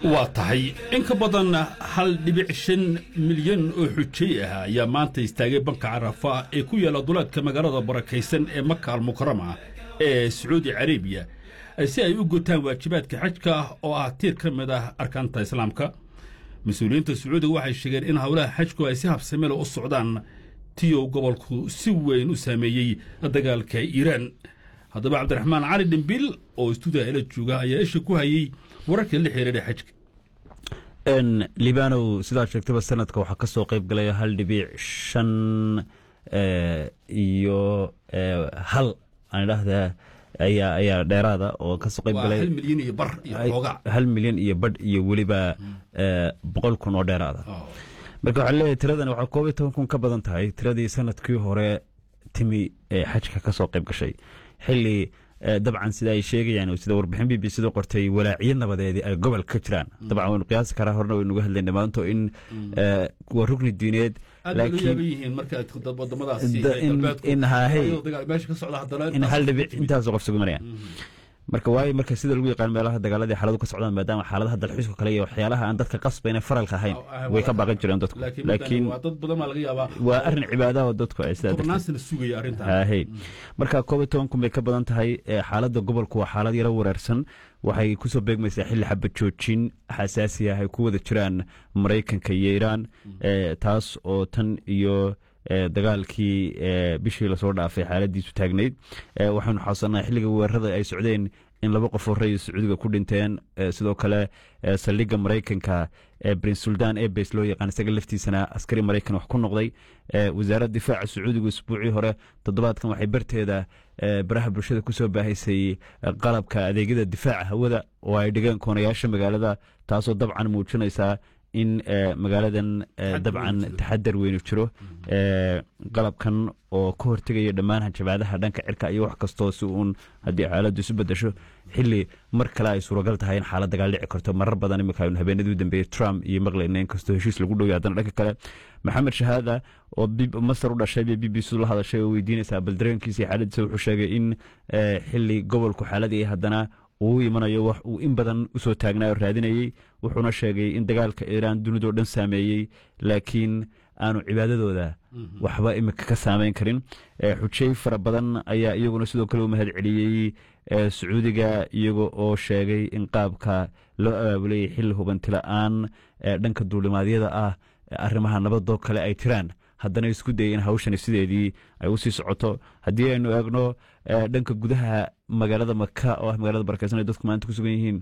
waa tahay in ka badan hal dhibic shan milyan oo xujay ah ayaa maanta istaagay banka carafa ee ku yaalla duleedka magaalada barakaysan ee maka almukarama ee sacuudi carabiya si ay u gutaan waajibaadka xajka oo ah tiir ka mid ah arkaanta islaamka mas-uuliyiinta sacuudiga waxay sheegeen in howlaha xajku ay si habsamela u socdaan tiyow gobolku si weyn u saameeyey dagaalka iiraan haddaba cabdiraxmaan cali dhimbil oo istuudiga ila jooga ayaa isha ku hayey wararka la xiriira xajka libanow sidaad sheegtaba sanadka waxaa ka soo qayb galay hal dhibic shan iyo hal aan idhaahdaa ayaa ayaa dheeraada oo kasoo qayb galay hal milyan iyo bar iyo xoogaa hal milyan iyo badh iyo weliba boqol kun oo dheeraada marka waxaa leeyahay tiradani waxaa koob iyo toban kun ka badan tahay tiradii sanadkii hore timi ee xajka ka soo qayb gashay xilli dabcan sida ay sheegayaan sida warbixin b b c da qortay walaaciyo nabadeedii ay gobolka ka jiraan dabcan waynu qiyaasi karaa horena waynuga hadlayna maanto in waa rugni diineed in hal dhibic intaasoo qof sugumanayaan marka waayo marka sida lagu yaqaan meelaha dagaaladii xaaladu ka socdaan maadaama xaaladaha dalxiiska kale iyo waxyaalaha aan dadka qasbayna faralka ahayn way ka baaqan jireen dadku laakiin waa arrin cibaadaha oo dadku ay sidaa marka koob iyo toban kun bay ka badan tahay xaaladda gobolku waa xaalad yaro wareersan waxay kusoo beegmaysaa xilli xabad joojin xasaasi ah ay ku wada jiraan maraykanka iyo iiraan taas oo tan iyo dagaalkii bishii lasoo dhaafay xaaladiisu taagnayd waxaynu xasuusanaa xilliga weerarada ay socdeen in laba qof oo rayis sacuudiga ku dhinteen sidoo kale saldhigga maraykanka prince suldan ebes loo yaqaan isaga laftiisana askari maraykan wax ku noqday wasaaradda difaaca sacuudiga usbuucii hore toddobaadkan waxay barteeda baraha bulshada kusoo baahaysay qalabka adeegyada difaaca hawada oo ay dhigeen koonayaasha magaalada taasoo dabcan muujinaysaa in magaaladan dabcan taxadar weynu jiro qalabkan oo ka hortegaya dhammaan hanjabaadaha dhanka cirka iyo wax kastoo si uun haddii xaaladdu isu bedesho xili mar kale ay suuragal tahay in xaalad dagaal dhici karto marar badan imika aynu habeenadii u dambeeyey trump iyo maqlayna inkastoo heshiis lagu dhowya haddana dhanka kale maxamed shahaada oo masar u dhashay bay b b c la hadashay oo weydiinaysaa bal dareenkiisa iyo xaaladiisa wuxuu sheegay in xili gobolku xaaladii haddana uu imanayo wax uu in badan usoo taagnaa oo raadinayey wuxuuna sheegay in dagaalka iiraan dunidao dhan saameeyey laakiin aanu cibaadadooda waxba imika ka saameyn karin xujey fara badan ayaa iyaguna sidoo kale u mahad celiyey sacuudiga iyaga oo sheegay in qaabka loo abaabulayay xilli hubantila'aan dhanka duulimaadyada ah arrimaha nabadoo kale ay tiraan haddana isku dayay in hawshani sideedii ay usii socoto haddii aynu eegno dhanka gudaha magaalada maka oo ah magaalada barakeysan ay dadku maanta ku sugan yihiin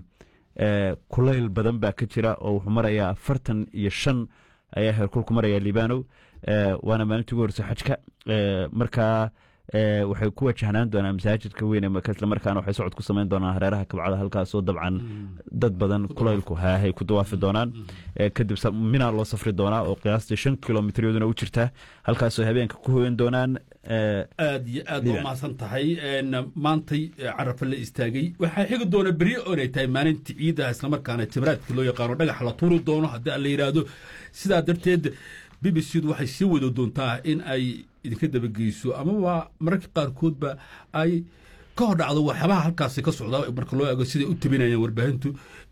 kulayl badan baa ka jira oo wuxuu marayaa afartan iyo shan ayaa heerkulku maraya libanow waana maalintii ugu horeysa xajka markaa waxay ku wajahnaan doonaan masaajidka weyn ee maka isla markaana waxay socod ku samayn doonaan hareeraha kabcada halkaasoo dabcan dad badan kulaylku haahay ku dawaafi doonaan kadib mina loo safri doonaa oo qiyaastii shan kilomitryaduna u jirta halkaasoo habeenka ku hoyan doonaan aad iyo aad waa mahadsan tahay maantay carafa la istaagay waxaa xigi doona beryo oonay tahay maalinta ciidaha islamarkaana jimraadka loo yaqaano dhagax la tuuri doono haddii aan la yidhaahdo sidaa darteed b b c du waxay sii wada doontaa in ay idinka dabageyso amaba mararka qaarkoodba ay ka hor dhacdo waxyaabaha halkaasi ka socda marka loo eego siday u tabinayaan warbaahintu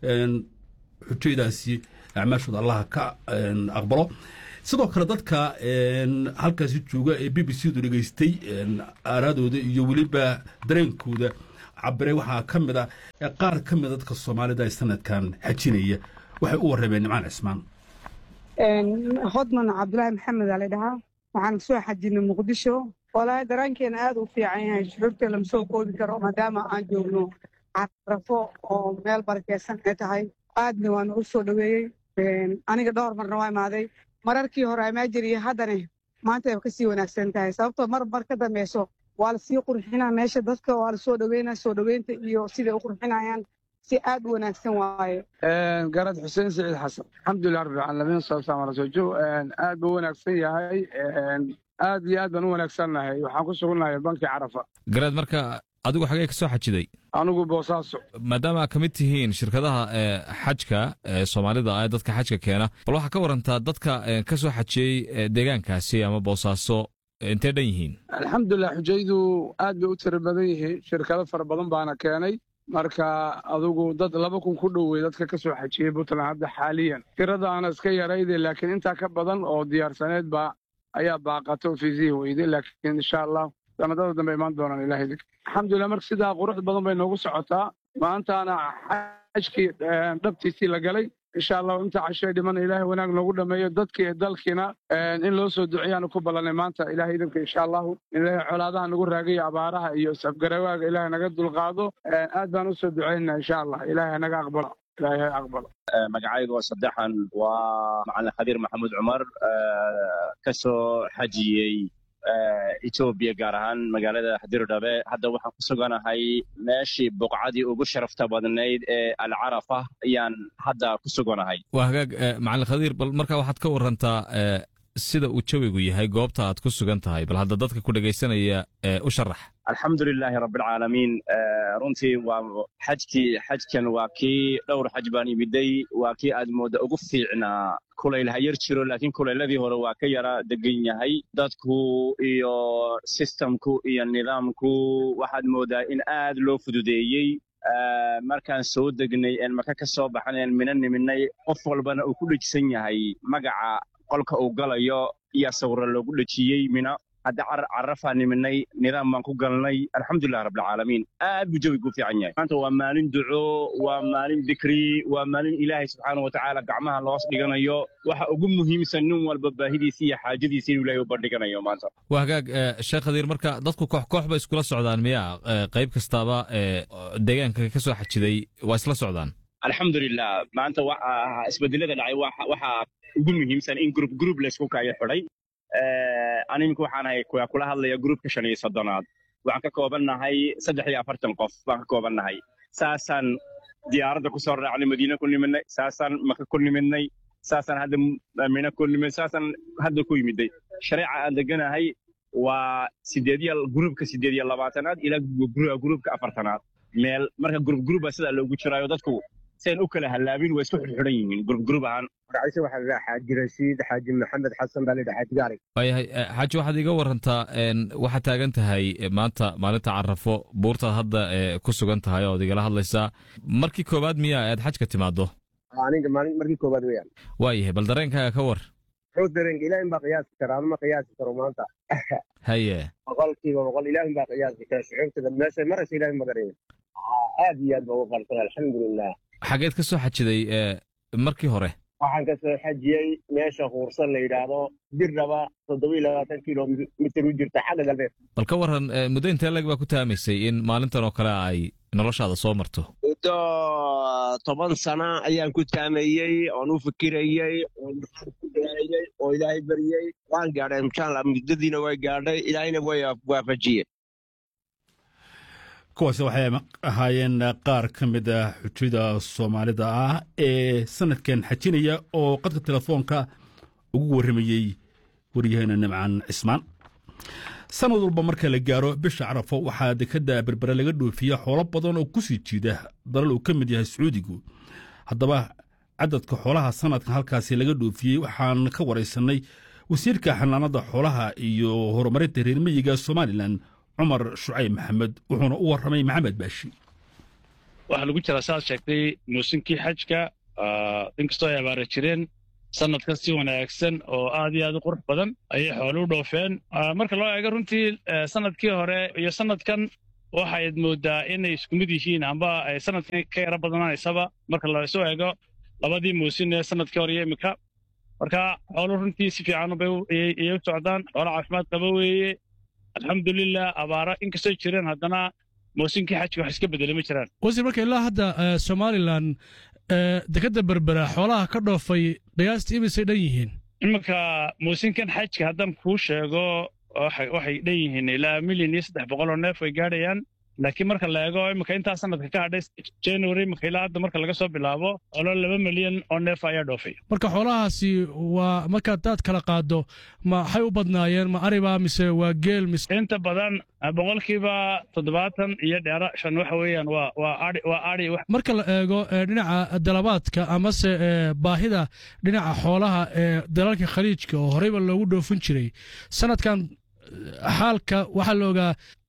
xujaydaasi acmaashooda allaha ka aqbalo sidoo kale dadka halkaasi jooga ee b b c du dhegeystay aaraadooda iyo weliba dareenkooda cabiray waxaa ka mid a qaar ka mida dadka soomaalida ee sanadkan xajinaya waxay u warrameen nimcaan cismaan hodman cabdulaahi maxamed aa la dhahaa waxaan soo xajinay muqdisho walaahi dareenkeena aad u fiican yahay shucuurta lama soo koobi karo maadaama aan joogno carafo oo meel barakeysan ay tahay aadna waa nagu soo dhoweeyey aniga dhowr marna waa imaaday mararkii hore amaa jiriyo haddana maanta ay kasii wanaagsan tahay sababtoo mar mar ka dambeyso waa lasii qurxinaa meesha dadka waa lasoo dhoweynaa soo dhoweynta iyo siday u qurxinayaan si aad u wanaagsan waaye garad xuseen siciid xasan alxamdulilah rabbi alamiin salaamu ala sojo aad buu wanaagsan yahay aad iyo aad baan u wanaagsannahay waxaan ku sugunnahay bankii carafa garaad marka adigu xagee ka soo xajiday anigu boosaaso maadaama ka mid tihiin shirkadaha xajka ee soomaalida ee dadka xajka keena bal waxaa ka warantaa dadka ka soo xajiyey deegaankaasi ama boosaaso intee dhan yihiin alxamdulilah xujaydu aad bay u tiro badan yihiin shirkado fara badan baana keenay marka adugu dad laba kun ku dhowey dadka ka soo xajiyey puntland hadda xaaliyan tiradaana iska yarayde laakiin intaa ka badan oo diyaarsaneed baa ayaa baaqata oo fiisihii weyday laakiin insha allah sanadada dambe imaan doonaan ilahay dik alxamdulilah marka sidaa qurux badan bay noogu socotaa maantaana xajkii dhabtiisii la galay insha allah inta cashee dhiman ilaahay wanaag noogu dhameeyo dadkii iyo dalkiina in loo soo duceeyaanu ku ballanay maanta ilahay idinka insha allahu in ilaahay colaadaha nagu raagayo abaaraha iyo isafgarawaaga ilaahay naga dulqaado aad baan u soo ducaynaa insha allah ilaahay naga aqbalo ilaahay aqbalo magacayga oo saddexan waa macalin khadiir maxamuud cumar ka soo xajiyey etoobiya gaar ahaan magaalada xadirdhabe hadda waxaan ku suganahay meeshii buqcadii ugu sharafta badnayd ee alcarafa ayaan hadda ku suganahay waa hagaag macalin khadiir bal markaa waxaad ka warantaa sida uu jawigu yahay goobta aad ku sugan tahay bal hadda dadka ku dhegaysanaya u sharax alxamdu lilaahi rabbilcaalamiin runtii waa xajkii xajkan waa kii dhowr xaj baan imiday waa kii aad moodda ugu fiicnaa kulayl ha yar jiro laakiin kulayladii hore waa ka yara degan yahay dadku iyo sistamku iyo nidaamku waxaad mooddaa in aad loo fududeeyey markaan soo degnay een marka ka soo baxan een mina niminay qof walbana uu ku dhejisan yahay magaca qolka uu galayo iyo sawira loogu dhejiyey mina hadda carafaa niminay nidaam baan ku galnay alxamdulilah rabbilcaalamiin aad buu jawigu u fiican yahay maanta waa maalin duco waa maalin dikri waa maalin ilaahay subxaana watacaala gacmaha loos dhiganayo waxa ugu muhiimsan nin walba baahidiisa iyo xaajadiisa inuu ilaahay u bandhiganayo maanta waa hagaag sheekh khadiir marka dadku koox koox bay iskula socdaan miya qayb kastaaba deegaanka ka soo xajiday waa isla socdaan alxamdulilah maanta isbedelada dhacay waxaa ugu muhiimsan in grup grup laysku kaayo xidhay animinku waxaan ahay kula hadlaya gruupka shan iyo soddonaad waxaan ka koobannahay saddex iyo afartan qof baan ka koobannahay saasaan diyaaradda ku soo raacnay madiine ku nimidnay saasaan maka ku nimidnay saasaan hadda mina ku nimid saasaan hadda ku yimiday shareeca aan deganahay waa sideed iyo gruupka sideed iyo labaatanaad ilaa gruupka afartanaad meel marka grup gruuba sidaa loogu jiraayo dadku sayn u kala hallaabin waa isku xidxidhan yihiin grup grup ahaan magaciise waxaa la dhahaa xaaji rashiid xaaji maxamed xasan baa la dhahaa xaaji gaarig waayahay xaaji waxaad iga warantaa waxaad taagan tahay maanta maalinta carafo buurtaad hadda ku sugan tahay ood igala hadlaysaa markii koowaad miya aad xajka timaado aniga maalin markii koowaad weeyaan waayahay bal dareenkaaga ka war muxuu dareenka ilaahin baa qiyaasi kara anuma qiyaasi karo maanta haye boqolkiiba boqol ilaahin baa qiyaasi kara shucuurtada meesha maraysa ilaahin ma garanin aad iyo aad baa ugu qalsan alxamdulilah xageed ka soo xajiday markii hore waxaan ka soo xajiyey meesha huursan la yidhaahdo dirdhaba toddoba iyo labaatan kilomitir u jirta xagga galbeed bal ka waran muddo intee leg baa ku taamaysay in maalintan oo kale ay noloshaada soo marto muddo toban sana ayaan ku taamayey oon u fikirayey oon ku daayey oo ilaahay baryey waan gaadhay inshaalla muddadiina way gaadhay ilaahayna way waafajiyeen kuwaasi waxay ahaayeen qaar ka mid ah xujada soomaalida ah ee sanadkan xajinaya oo qadka telefoonka ugu warramayey waryaheena nimcan cismaan sanad walba marka la gaaro bisha carafo waxaa dekadda berbere laga dhoofiya xoolo badan oo ku sii jiida dalal uu ka mid yahay sacuudigu haddaba cadadka xoolaha sanadkan halkaasi laga dhoofiyey waxaan ka waraysanay wasiirka xanaanada xoolaha iyo horumarinta reermiyiga somalilan cumar shucayb maxamed wuxuuna u warramay maxamed baashi waxaa lagu jiraa saaad sheegtay muusinkii xajka inkastoo ay abaara jireen sanadkan si wanaagsan oo aad iyo aad u qurux badan ayay xoolu u dhoofeen marka loo eego runtii sanadkii hore iyo sanadkan waxayd moodaa inay isku mid yihiin amba ay sanadkan ka yaro badanaysaba marka lasoo eego labadii muusin ee sanadkii hore iyo imika marka xoolu runtii si fiican bayay u socdaan xoolo caafimaad qaba weeye alxamdulilah abaara inkastoo jireen haddana muusinkii xajka wax iska bedele ma jiraan wasiir marka ilaa hadda somalilan dekadda berbera xoolaha ka dhoofay qiyaastii imisay dhan yihiin iminka muusinkan xajka haddaan kuu sheego waxay dhan yihiin ilaa milyan iyo saddex boqol oo neef way gaadhayaan laakiin marka la eego iminka intaa sanadka ka hadhay january imika ilaa hadda marka laga soo bilaabo xoolo laba milyan oo neef ayaa dhoofay marka xoolahaasi waa markaad daad kala qaado maxay u badnaayeen ma ariba mise waa geel mise inta badan boqolkiiba toddobaatan iyo dheera shan waxa weeyaan waa waa ari waa ari marka la eego dhinaca dalabaadka amase baahida dhinaca xoolaha ee dalalka khaliijka oo horeyba loogu dhoofin jiray sanadkan xaalka waxaa la ogaa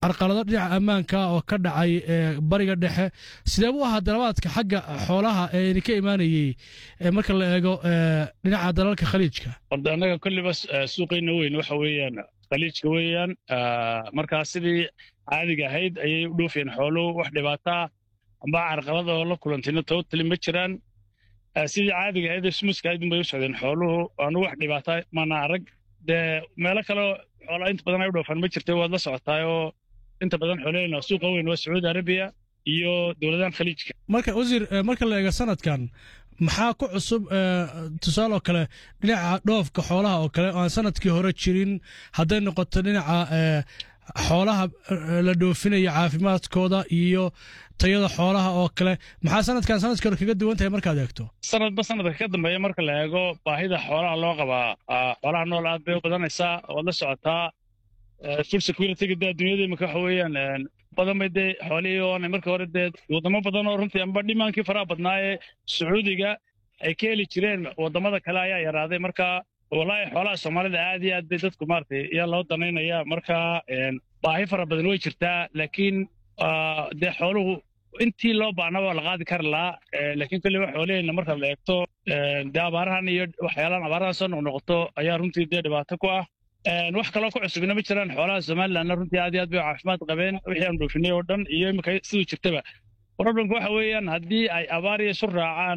carqalado dhinaca ammaanka oo ka dhacay bariga dhexe sidee buu ahaa dalabaadka xagga xoolaha ee idinka imaanayey marka la eego dhinaca dalalka khaliijka horda annaga kolliba suuqayna weyn waxa weeyaan khaliijka weeyaan markaa sidii caadiga ahayd ayay u dhoofiyeen xooluhu wax dhibaataa amba carqalada oo la kulantayna totally ma jiraan sidii caadiga ahayd smuska ayd unbay u socdeen xooluhu aanu wax dhibaata mana arag dee meelo kaleo xoolaa inta badan ay u dhoofaan ma jirta waad la socotaayoo inta badan xoolahayna suuqa weyn waa sacuudi arabiya iyo dowladahan khaliijka marka wasiir marka la eego sanadkan maxaa ku cusub tusaale oo kale dhinaca dhoofka xoolaha oo kale oo aan sanadkii hore jirin hadday noqoto dhinaca xoolaha la dhoofinaya caafimaadkooda iyo tayada xoolaha oo kale maxaa sanadkan sanadkii hore kaga duwan tahay markaad eegto sanadba sanadka ka dambeeya marka la eego baahida xoolaha loo qabaa xoolaha nool aad bay u badanaysaa waad la socotaa food securityga dee adduunyada imika waxa weeyaan badan bay dee xoolihii oonay markii hore dee waddamo badan oo runtii amba dhimaankii faraha badnaa ee sacuudiga ay ka heli jireen waddamada kale ayaa yaraaday marka wallaahi xoolaha soomaalida aad iyo aad bay dadku maaragtay ayaa loo danaynaya marka baahi fara badan way jirtaa laakiin dee xooluhu intii loo baahna waa la qaadi kari lahaa laakiin kolliba xoolaheenna marka la eegto dee abaarahan iyo waxyaalahan abaarahan soo noqnoqoto ayaa runtii dee dhibaato ku ah wax kaloo ku cusubina ma jiraan xoolaha somalilandna runtii aad iyo aad bay caafimaad qabeen wixii aan dhoofinay oo dhan iyo imika siduu jirtaba problemku waxa weeyaan haddii ay abaar iyo isu raacaan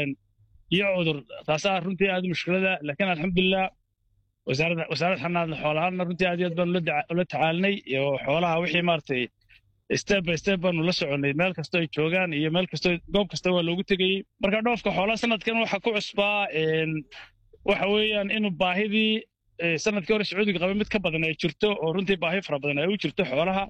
iyo cudur taasaa runtii aad mushkilada laakiin alxamdulilah wasaaradda wasaarad xanaadna xoolahaana runtii aad iyo aad baanu ula tacaalinay iyo xoolaha wixii maaragtay step by step baanu la soconnay meel kastoo ay joogaan iyo meel kastoo goob kasta waa loogu tegayey marka dhoofka xoolaha sanadkan waxa ku cusbaa waxa weeyaan inuu baahidii sanadkii hore sacuudiga qaba mid ka badan ay jirto oo runtii baahi fara badan ay u jirto xoolaha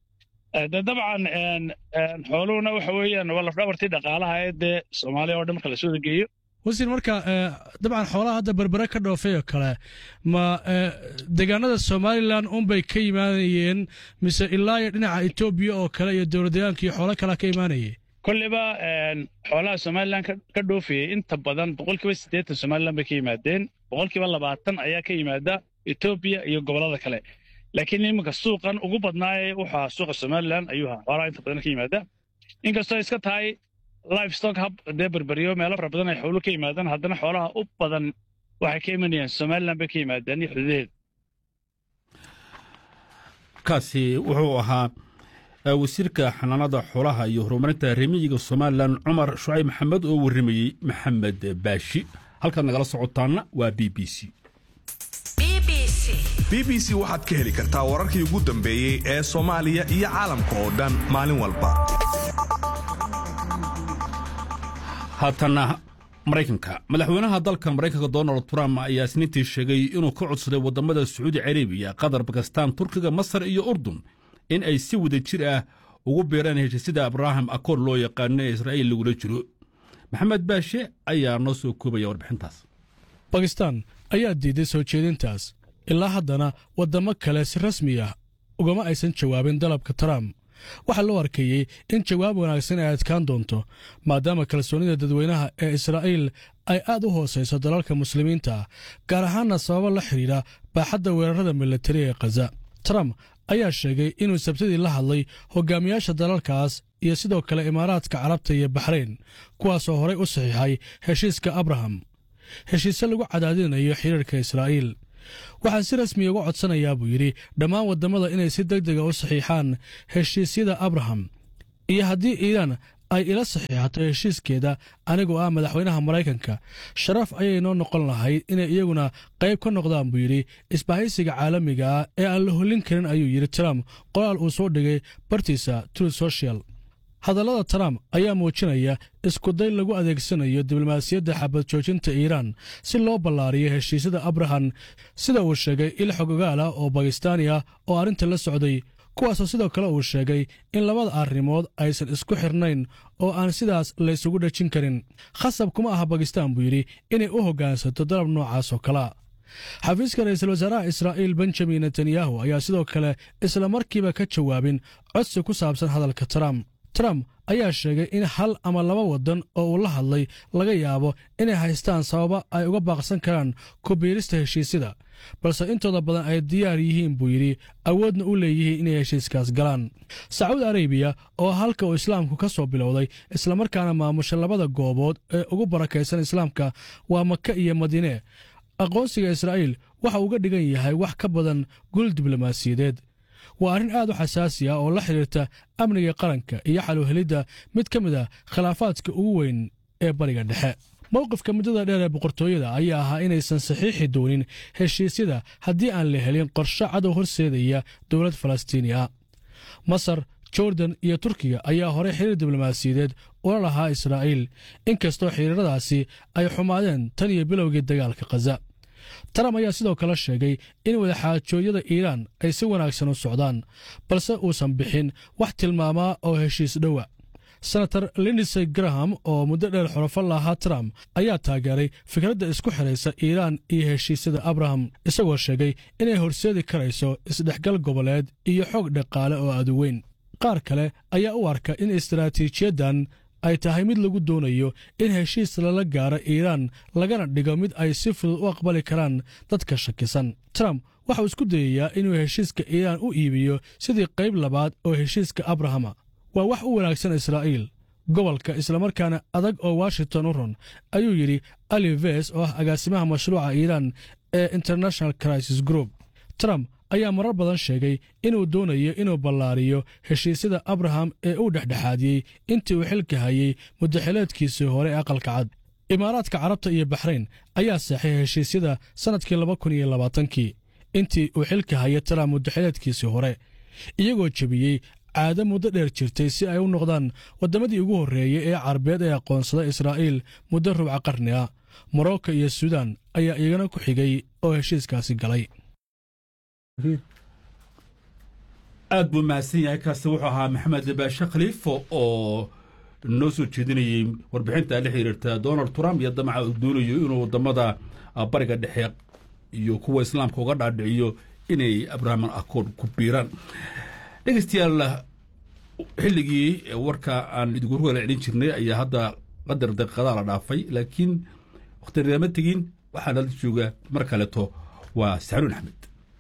de dabcan xooluhuna waxa weeyaan waa lafdhabartii dhaqaalaha ee dee soomaaliya oo dhan marka lasoo geeyo wasiir marka dabcan xoolaha hadda berbere ka dhoofay oo kale ma deegaanada somalilan unbay ka imaanayeen mise ilaa iyo dhinaca etoobiya oo kale iyo dowladdeegaanka iyo xoolo kalea ka imaanayay kolliba xoolaha somalilan ka dhoofayay inta badan boqolkiiba siddeetan somalilan bay ka yimaadeen boqolkiiba labaatan ayaa ka yimaada etoobiya iyo gobollada kale laakiin iminka suuqan ugu badnaaye wuxuu suuqa somalilan ayuu ahaa xoolaha inta badan ka yimaada inkastoo iska tahay livestock hub dee berberiyo meelo fara badan ay xoolo ka yimaadaan haddana xoolaha u badan waxay ka imanayaan somalilan bay ka yimaadaan iyo xuduudaheeda kaasi wuxuu ahaa wasiirka xanaanada xoolaha iyo horumarinta remiyiga somalilan cumar shucayb maxamed oo warramayey maxamed baashi halkaad nagala socotaana waa b b c b b c waxaad ka heli kartaa wararkii ugu dambeeyey ee soomaaliya iyo caalamka oo dhan maalin walba haatana maraykanka madaxweynaha dalka maraykanka donald trump ayaa isniintii sheegay inuu ka codsaday waddamada sacuudi carabiya qatar bakistaan turkiga masar iyo urdun in ay si wada jir ah ugu biiraan heshiisyada abraham akoor loo yaqaano ee israa'iil lagula jiro maxamed baashe ayaa noo soo koobaya warbixintaas bakistaan ayaa diiday soo jeedintaas ilaa haddana waddamo kale si rasmi ah ugama aysan jawaabin dalabka trump waxaa loo arkeeyey in jawaab wanaagsan ay adkaan doonto maadaama kalsoonida dadweynaha ee israa'iil ay aad u hoosayso dalalka muslimiinta ah gaar ahaanna sababo la xidhiidha baaxadda weerarada militari ee khaza trump ayaa sheegay inuu sabtidii la hadlay hogaamiyaasha dalalkaas iyo sidoo kale imaaraadka carabta iyo baxrayn kuwaasoo horay u saxiixay heshiiska abraham heshiise lagu cadaadinayo xiriirka israa'iil waxaan si rasmiya uga codsanayaa buu yidhi dhammaan waddamada inay si deg dega u saxiixaan heshiisyada abraham iyo haddii iiraan ay ila saxiixato heshiiskeeda anigoo ah madaxweynaha maraykanka sharaf ayay noo noqon lahayd inay iyaguna qayb ka noqdaan buu yidhi isbahaysiga caalamiga ah ee aan la hollin karin ayuu yidhi trump qoraal uu soo dhigay bartiisa true social hadallada trump ayaa muujinaya iskuday lagu adeegsanayo diblomaasiyadda xabad joojinta iiraan si loo ballaariyo heshiisyada abraham sida uu sheegay il xogogaal ah oo bakistaani ah oo arrinta la socday kuwaasoo sidoo kale uu sheegay in labada arrimood aysan isku xirnayn oo aan sidaas laysugu dhejin karin khasab kuma aha bakistaan buu yidhi inay u hoggaansato dalab noocaas oo kalea xafiiska ra'iisul wasaaraha israa'iil benjamin netanyahu ayaa sidoo kale isla markiiba ka jawaabin codsi ku saabsan hadalka trump trump ayaa sheegay in hal ama laba waddan oo uu la hadlay laga yaabo inay haystaan sababa ay uga baaqsan karaan kubiirista heshiisyada balse intooda badan ay diyaar yihiin buu yidhi awoodna u leeyihiin inay heshiiskaas galaan sacuudi arabiya oo halka uu islaamku ka soo bilowday islamarkaana maamusha labada goobood ee ugu barakaysan islaamka waa maka iyo madiine aqoonsiga israa'iil waxa uga dhigan yahay wax ka badan gul diblomaasiyadeed waa arrin aad u xasaasi ah oo la xidhiirta amniga qaranka iyo xaluhelidda mid ka mid a khilaafaadka ugu weyn ee bariga dhexe mowqifka muddada dheer ee boqortooyada ayaa ahaa inaysan saxiixi doonin heshiisyada haddii aan la helin qorshe cadow horseedaya dowlad falastiini ah masar jordan iyo turkiga ayaa horey xiriir diblomaasiyadeed ula lahaa israa'iil inkastoo xiriiradaasi ay xumaadeen tan iyo bilowgii dagaalka khaza trump ayaa sidoo kale sheegay in wadaxaajoodyada iiraan ay si wanaagsan u socdaan balse uusan bixin wax tilmaamaa oo heshiis dhowa senator lindisey graham oo muddo dheer xorofo lahaa trump ayaa taageeray fikradda isku xidhaysa iiraan iyo heshiisyada abraham isagoo sheegay inay horseedi karayso isdhexgal goboleed iyo xoog dhaqaale oo aduweyn qaar kale ayaa u arka in istaraatiijiyaddan ay tahay mid lagu doonayo in heshiis lala gaaro iiraan lagana dhigo mid ay si fudud u aqbali karaan dadka shakisan trump waxauu isku dayayaa inuu heshiiska iiraan u iibiyo sidii qayb labaad oo heshiiska abrahama waa wax u wanaagsan israa'iil gobolka islamarkaana adag oo washington u ron ayuu yidhi ali ves oo ah agaasimaha mashruuca iiraan ee international crisis group trump ayaa marar badan sheegay inuu doonayo inuu ballaariyo heshiisyada abraham ee uu dhexdhexaadiyey intii uu xilka hayey muddaxileedkiisii hore ee aqalka cad imaaraadka carabta iyo baxrayn ayaa seexay heshiisyada sannadkii laba kun iyo labaatankii intii uu xilka hayay trump muddaxileedkiisii hore iyagoo jebiyey caado muddo dheer jirtay si ay u noqdaan waddamadii ugu horreeyey ee carbeed ee aqoonsada israa'iil muddo rubca qarni ah morocco iyo suudan ayaa iyagana ku xigay oo heshiiskaasi galay aad buu mahadsan yahay kaasi wuxuu ahaa maxamed baashe khaliifo oo noo soo jeedinayey warbixinta la xiriirta donald trump iyo damaca uu doonayo inuu waddamada bariga dhexe iyo kuwa islaamka uga dhaadhiciyo inay abrahaman accord ku biiraan dhegeystayaal xilligii warka aan idinku rugala celin jirnay ayaa hadda qadar daqiiqadaa la dhaafay laakiin wakhtinama tegin waxaa nala jooga mar kaleeto waa saxnuun axmed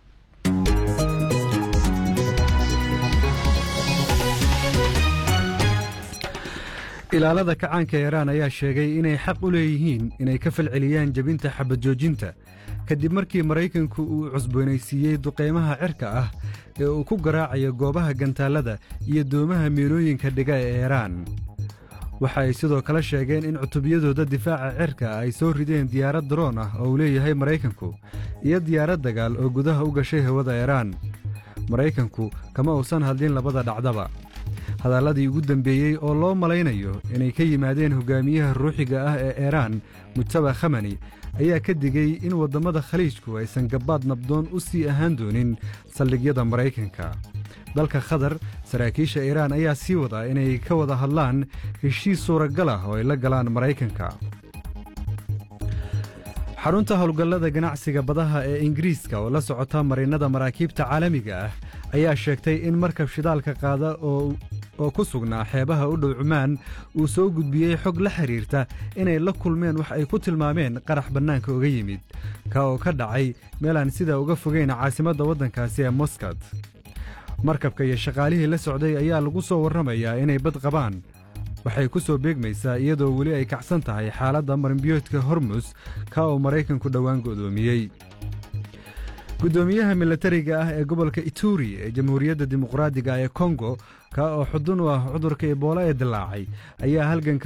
ilaalada kacaanka iiraan ayaa sheegay inay xaq u leeyihiin inay ka falceliyaan jebinta xabad joojinta kadib markii maraykanku uu cusboonaysiiyey duqaymaha cirka ah ee uu ku garaacayo goobaha gantaallada iyo doomaha miilooyinka dhiga ee iiraan waxa ay sidoo kale sheegeen in cutubyadooda difaaca cirka ay soo rideen diyaarad daroon ah oo uu leeyahay maraykanku iyo diyaarad dagaal oo gudaha u gashay hawada iiraan maraykanku kama uusan hadlin labada dhacdaba hadalladii ugu dembeeyey oo loo malaynayo inay ka yimaadeen hogaamiyaha ruuxiga ah ee iiraan mujtaba khamani ayaa ka digey in waddammada khaliijku aysan gabbaad nabdoon u sii ahaan doonin saldhigyada maraykanka dalka khatar saraakiisha iiraan ayaa sii wadaa inay ka wada hadlaan heshiis suuragal ah oo ay la galaan maraykanka xarunta howlgallada ganacsiga badaha ee ingiriiska oo la socota marinnada maraakiibta caalamiga ah ayaa sheegtay in markab shidaalka qaada oo ku sugnaa xeebaha u dhow cumaan uu soo gudbiyey xog la xidhiirta inay la kulmeen wax ay ku tilmaameen qarax bannaanka uga yimid ka oo ka dhacay meel aan sidaa uga fogayn caasimadda waddankaasi ee moskad markabka iyo shaqaalihii la socday ayaa lagu soo warramayaa inay bad qabaan waxay ku soo beegmaysaa iyadoo weli ay kacsan tahay xaaladda marinbiyoodka hormus ka oo maraykanku dhowaan go'doomiyey guddoomiyaha milatariga ah ee gobolka ituri ee jamhuuriyadda dimuqraadiga ee kongo ka oo xudun u ah cudurka ebola ee dilaacay ayaa halganka